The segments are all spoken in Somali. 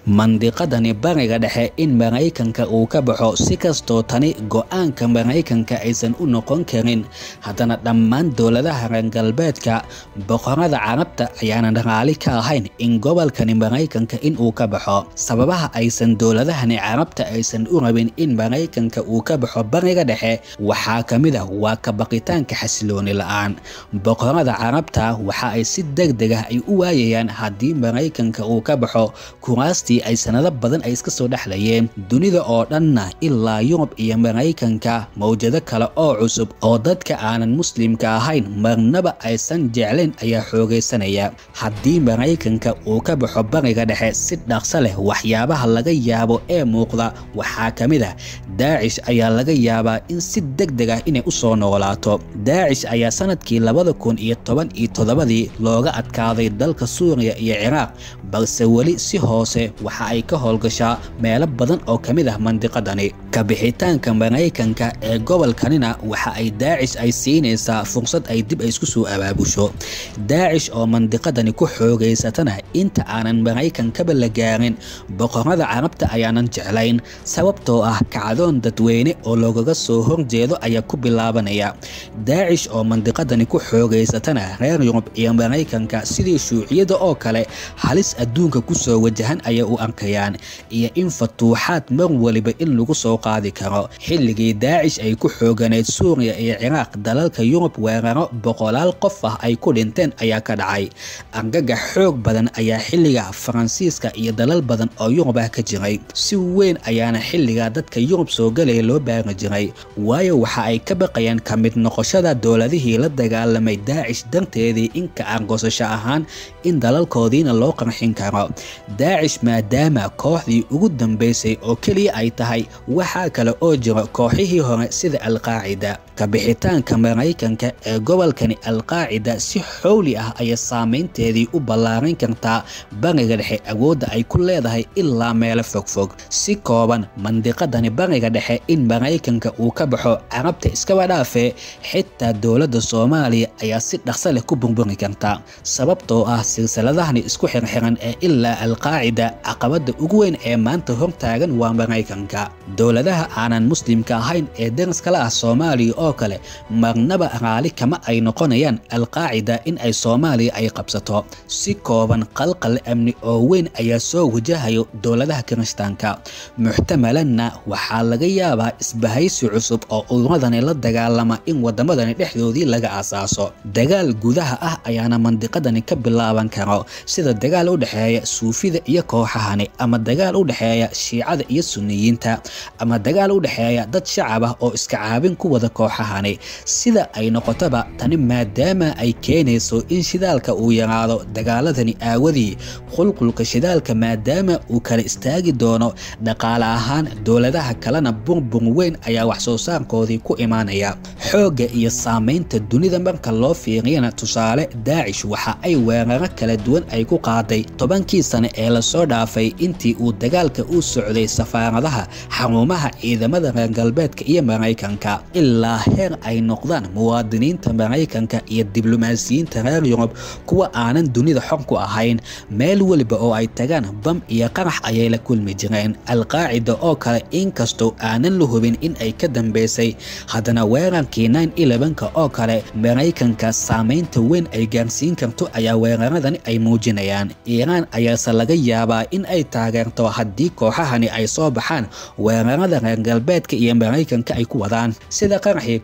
mandiqadani bariga dhexe in maraykanka uu ka baxo si kastoo tani go-aanka maraykanka aysan u noqon karin haddana dhammaan dowladaha reer galbeedka boqorada carabta ayaanan raali ka ahayn in gobolkani maraykanka in uu ka baxo sababaha aysan dowladahani carabta aysan u rabin in maraykanka uu ka baxo bariga dhexe waxaa ka mid ah waa ka baqitaanka xasilooni la-aan boqorada carabta waxa ay si deg deg ah ay u waayayaan haddii maraykanka uu ka baxo kuraastii ay sanado badan ay iska soo dhexlayeen dunida oo dhanna ilaa yurub iyo maraykanka mawjado kale oo cusub oo dadka aanan muslimka ahayn marnaba aysan jeclayn ayaa xoogaysanaya haddii maraykanka uu ka baxo bariga dhexe si dhaqso leh waxyaabaha laga yaabo ee muuqda waxaa ka mid ah daacish ayaa laga yaabaa in si deg deg ah inay u soo noolaato daacish ayaa sanadkii labada kun iyo toban iyo toddobadii looga adkaaday dalka suuriya iyo ciraaq balse weli si hoose waxa ay ka howlgashaa meelo badan oo ka mid ah mandiqadani ka bixitaanka maraykanka ee gobolkanina waxa ay daacish ay siinaysaa fursad ay dib ay isku soo abaabusho daacish oo mandiqadani ku xoogaysatana inta aanan maraykankaba la gaarin boqorada carabta ayaanan jeclayn sababtoo ah kacdoon dadweyne oo loogaga soo horjeedo ayaa ku bilaabanaya daacish oo mandiqadani ku xoogaysatana reer yurub iyo maraykanka sidii shuuciyada oo kale halis adduunka ku soo wajahan ayay u arkayaan iyo in fatuuxaad mar waliba in lagu soo qaadi karo xilligii daacish ay ku xooganayd suuriya iyo ciraaq dalalka yurub weeraro boqolaal qof ah ay ku dhinteen ayaa ka dhacay argagax xoog badan ayaa xilliga faransiiska iyo dalal badan oo yurub ah ka jiray si weyn ayaana xilligaa dadka yurub soo galaya loo baari jiray waayo waxa ay ka baqayaan ka mid noqoshada dowladihii la dagaalamay daacish darteedii inka argosasho ahaan in dalalkoodiina loo qarxin karo daacish maadaama kooxdii ugu dambaysay oo keliya ay tahay waxaa kale oo jira kooxihii hore sida alqaacida ka bixitaanka maraykanka ee gobolkani alqaacida si xowli ah ayay saameynteedii u ballaarin kartaa bariga dhexe awoodda ay ku leedahay ilaa meelo fogfog si kooban mandiqadani bariga dhexe in maraykanka uu ka baxo carabta iskaba dhaafee xitaa dowladda soomaaliya ayaa si dhaqso leh ku burburi karta sababtoo ah silsiladahani isku xirxiran ee ilaa alqaacida caqabada ugu weyn ee maanta hortaagan waa maraykanka dowladaha aanan muslimka ahayn ee dariskala ah soomaaliya oo kale marnaba raali kama ay noqonayaan alqaacida in ay soomaaliya ay qabsato si kooban qalqal amni oo weyn ayaa soo wajahayo dowladaha kirishtaanka muxtamalanna waxaa laga yaabaa isbahaysi cusub oo ururadani la dagaalama in wadamadani dhexdoodii laga asaaso dagaal gudaha ah ayaana mandiqadani ka bilaaban karo sida dagaal u dhexeeya suufida iyo kooxahani ama dagaal u dhexeeya shiicada iyo suniyiinta ama dagaal u dhexeeya dad shacab ah oo iska caabin ku wada kooxahani sida ay noqotoba tani maadaama ay keenayso in shidaalka uu yaraado dagaaladani aawadii qulqulka shidaalka maadaama uu kala istaagi doono dhaqaale ahaan dowladaha kalena burbur weyn ayaa wax soo saarkoodii ku imaanaya xoogga iyo saamaynta dunida marka loo fiiriyana tusaale daacish waxa ay weeraro kala duwan ay ku qaaday tobankii sane ee lasoo dhaafay intii uu dagaalka u socday safaaradaha xarumaha ciidamada reer galbeedka iyo maraykanka ilaa heer ay noqdaan muwaadiniinta maraykanka iyo diblomaasiyiinta reer yurub kuwa aanan dunida xor ku ahayn meel weliba oo ay tagaan bam iyo qarax ayay la kulmi jireen alqaacida oo kale inkastoo aanan la hubin in ay ka dambeysay haddana weerarkii ka oo kale maraykanka saamaynta weyn ay gaarsiin karto ayaa weeraradani ay muujinayaan iiraan ayaase laga yaabaa in ay taageerto haddii kooxahani ay soo baxaan weerarada reer galbeedka iyo maraykanka ay ku wadaan sida qaraxii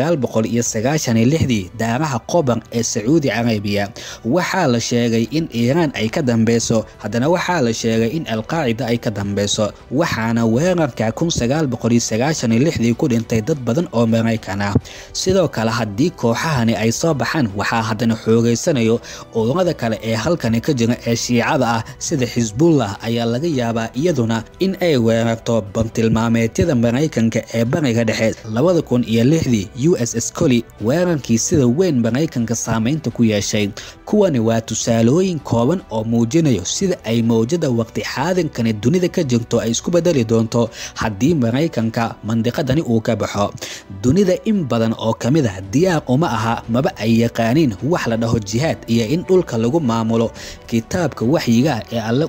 dii daaraha qobar ee sacuudi carabiya waxaa la sheegay in iiraan ay ka dambeyso haddana waxaa la sheegay in alqaacida ay ka dambeyso waxaana weerarka dii ku dhintay dad badan oo maraykan ah sidoo kale haddii kooxahani ay soo baxaan waxaa haddana xoogaysanayo ururada kale ee halkani ka jira ee shiicada ah sida xisbullah ayaa laga yaabaa iyaduna in ay weerarto bantilmaameedyada maraykanka ee bariga dhexe dii u s s coli weerarkii sida weyn maraykanka saamaynta ku yeeshay kuwani waa tusaalooyin kooban oo muujinayo sida ay mawjada waqti xaadinkani dunida ka jirto ay isku bedeli doonto haddii maraykanka mandiqadani uu ka baxo dunida in badan oo ka mid ah diyaar uma aha maba ay yaqaaniin wax la dhaho jihaad iyo in dhulka lagu maamulo kitaabka waxyiga ee alle uu soo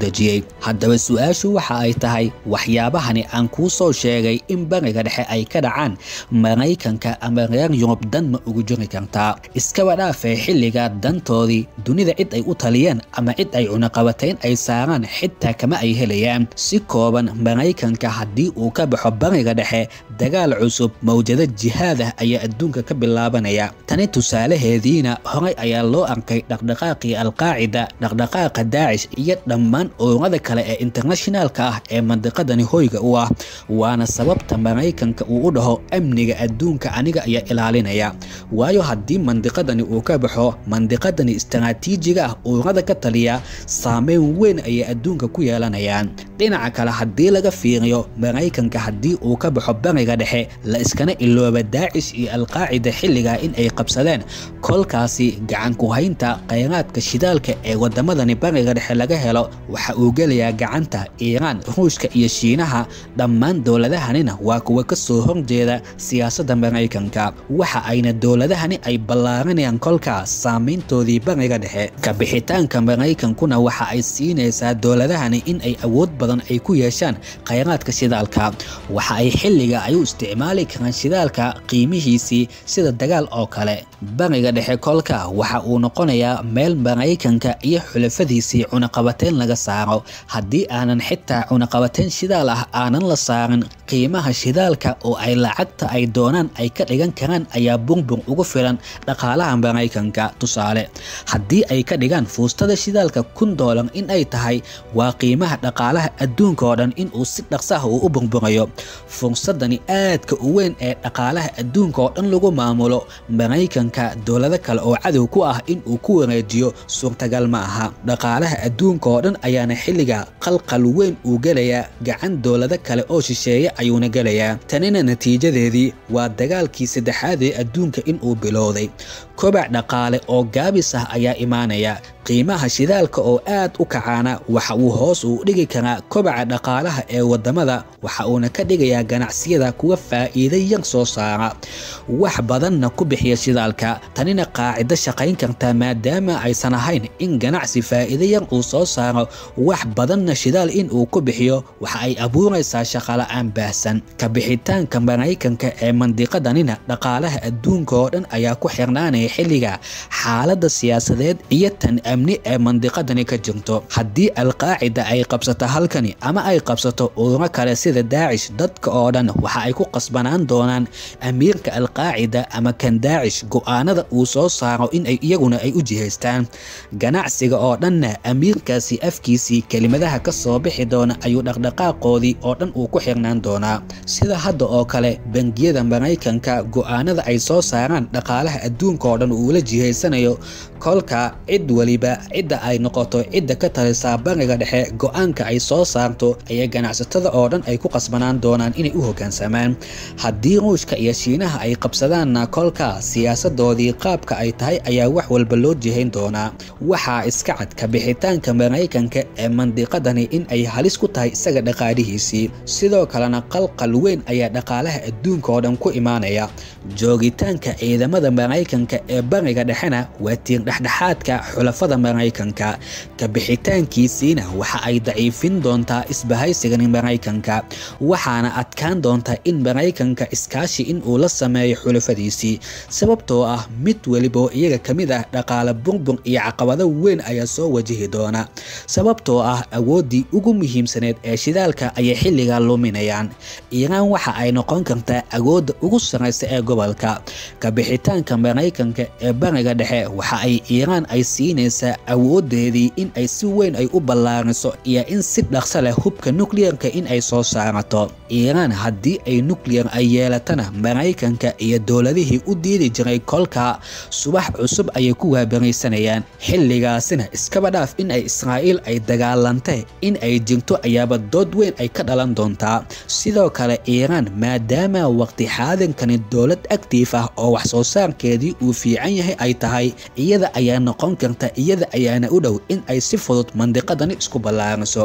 dejiyey haddaba su-aashu waxa ay tahay waxyaabahani aan kuu soo sheegay in bariga dhexe ay ka dhacaan maraykanka ama reer yurub dan ma ugu jiri kartaa iskaba dhaafee xilligaa dantoodii dunida cid ay u taliyeen ama cid ay cunaqabatayn ay saaraan xitaa kama ay helayaan si kooban maraykanka haddii uu ka baxo bariga dhexe dagaal cusub mawjado jihaadah ayaa adduunka ka bilaabanaya tani tusaalaheediina horey ayaa loo arkay dhaqdhaqaaqii alqaacida dhaqdhaqaaqa daacish iyo dhammaan ururada kale ee internationaalka ah ee mandiqadani hoyga u ah waana sababta maraykanka uu u dhaho amniga adduunka aniga ayaa ilaalinaya waayo haddii mandiqadani uu ka baxo mandiqadani istaraatiijiga ah ururada ka taliya saameyn weyn ayay adduunka ku yeelanayaan dhinaca kale haddii laga fiiriyo maraykanka haddii uu ka baxo bariga dhexe la iskana ilooba daacish iyo alqaacida xilligaa in ay qabsadeen kolkaasi gacan ku haynta khayraadka shidaalka ee wadamadani bariga dhexe laga helo waxa uu gelayaa gacanta iiraan ruushka iyo shiinaha dhammaan dowladahanina waa kuwa ka soo horjeeda siyaasadda maraykanka waxa ayna dowladahani ay ballaarinayaan kolkaas saameyntoodii bariga dhexe ka bixitaanka maraykankuna waxa ay siinaysaa dowladahani in ay awood badan ay ku yeeshaan khayraadka shidaalka waxa ay xilliga ay u isticmaali karaan shidaalka qiimihiisii sida dagaal oo kale bariga dhexe kolka waxa uu noqonayaa meel maraykanka iyo xulafadiisii cunaqabateyn laga saaro haddii aanan xitaa cunaqabateyn shidaal ah aanan la saarin qiimaha shidaalka oo ay lacagta ay doonaan ay ka dhigan karaan ayaa burbur ugu filan dhaqaalaha maraykanka tusaale haddii ay ka dhigaan fuustada shidaalka kun doolar in ay tahay waa qiimaha dhaqaalaha adduunka oo dhan inuu si dhaqsaha uu u burburayo fursadani aadka u weyn ee dhaqaalaha adduunka oo dhan lagu maamulo maraykanka dowlado kale oo cadow ku ah inuu ku wareejiyo suurtagal ma aha dhaqaalaha adduunka oo dhan ayaana xilliga qalqal weyn uu gelayaa gacan dowlado kale oo shisheeye ayuuna gelayaa tanina natiijadeedii waa dagaalkii saddexaad ee adduunka inuu bilowday kobac dhaqaale oo gaabis ah ayaa imaanaya qiimaha shidaalka oo aad u kacaana waxa uu hoos uu dhigi karaa kobaca dhaqaalaha ee wadamada waxa uuna ka dhigayaa ganacsiyada kuwa faa'iida yar soo saara wax badanna ku bixiya shidaalka tanina qaacido shaqayn karta maadaama aysan ahayn in ganacsi faa'iida yar uu soo saaro wax badanna shidaal in uu ku bixiyo waxa ay abuuraysaa shaqola'aan baahsan ka bixitaanka maraykanka ee mandiqadanina dhaqaalaha adduunka oo dhan ayaa ku xirnaanaya xilliga xaaladda siyaasadeed iyo tan amni ee mandiqadani ka jirto haddii alqaacida ay qabsato halkani ama ay qabsato ururo kale sida daacish dadka oo dhan waxa ay ku qasbanaan doonaan amiirka alqaacida ama kan daacish go'aanada uu soo saaro in ay iyaguna ay u jihaystaan ganacsiga oo dhanna amiirkaasi afkiisii kelimadaha ka soo bixi doona ayuu dhaqdhaqaaqoodii oo dhan uu ku xirnaan doonaa sida hadda oo kale bangiyada maraykanka go'aanada ay soo saaraan dhaqaalaha adduunka oo dhan uula jihaysanayo kolka cid weliba cidda ay noqoto cidda ka talisaa bariga dhexe go'aanka ay soo saarto ayaa ganacsatada oo dhan ay ku qasbanaan doonaan inay u hoggaansamaan haddii ruushka iyo shiinaha ay qabsadaanna kolka siyaasadoodii qaabka ay tahay ayaa wax walba loo jihayn doonaa waxaa iska cad ka bixitaanka maraykanka ee mandiqadani in ay halis ku tahay isaga dhaqaalihiisii sidoo kalena qalqal weyn ayaa dhaqaalaha adduunka oo dhan ku imaanaya joogitaanka ciidamada maraykanka ee bariga dhexena waa tiir dhexdhexaadka xulafada maraykanka ka bixitaankiisiina waxa ay daciifin doontaa isbahaysigani maraykanka waxaana adkaan doontaa in maraykanka iskaashi in uu la sameeyo xulafadiisii sababtoo ah mid weliba oo iyaga ka mid ah dhaqaale burbur iyo caqabado weyn ayaa soo wajihi doona sababtoo ah awooddii ugu muhiimsaneed ee shidaalka ayay xilligaa luminayaan iiraan waxa ay noqon kartaa awoodda ugu sarraysa ee gobolka ka bixitaanka maraykanka ee bariga dhexe waxa ay iiraan ay siinaysaa awoodeedii in ay si weyn ay u ballaariso iyo in si dhaqso leh hubka nukliyarka in ay soo saarato iiraan haddii ay nukliyar ay yeelatana maraykanka iyo dowladihii u diidi jiray kolka subax cusub ayay ku waabaraysanayaan xilligaasina iskaba dhaaf in ay israa'iil ay dagaalantay in ay jirto ayaaba dood weyn ay ka dhalan doontaa sidoo kale iiraan maadaama waqti xaadinkani dowlad aktiif ah oo wax soo saarkeedii uu fiican yahay ay tahay iyada ayaa noqon karta iyada ayaana u dhow in ay si fudud mandiqadani isku ballaariso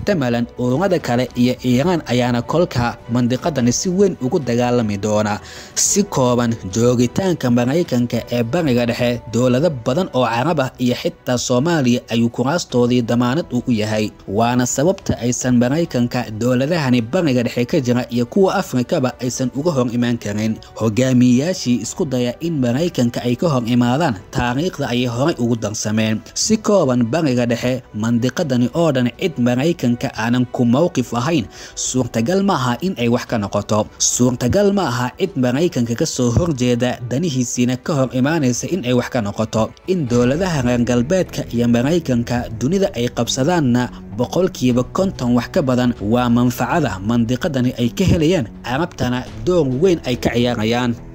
muxtamalan ururada kale iyo iiraan ayaana kolka mandiqadani si weyn ugu dagaalami doona si kooban joogitaanka maraykanka ee bariga dhexe dowlado badan oo carab ah iyo xitaa soomaaliya ayuu kuraastoodii damaanad uu u yahay waana sababta aysan maraykanka dowladahani bariga dhexe ka jira iyo kuwa afrikaba aysan uga hor imaan karin hogaamiyeyaashii isku daya in maraykanka ay ka hor imaadaan taariikhda ayay horay ugu darsameen si kooban bariga dhexe mandiqadani oo dhan cid maraykanka aanan ku mowqif ahayn suurtagal ma aha in ay wax ka noqoto suurtagal ma aha cid maraykanka ka soo horjeeda danihiisiina ka hor imaanaysa in ay wax ka noqoto in dowladaha reer galbeedka iyo maraykanka dunida ay qabsadaanna boqolkiiba konton wax ka badan waa manfacada mandiqadani ay ka helayaan carabtana door weyn ay ka ciyaarayaan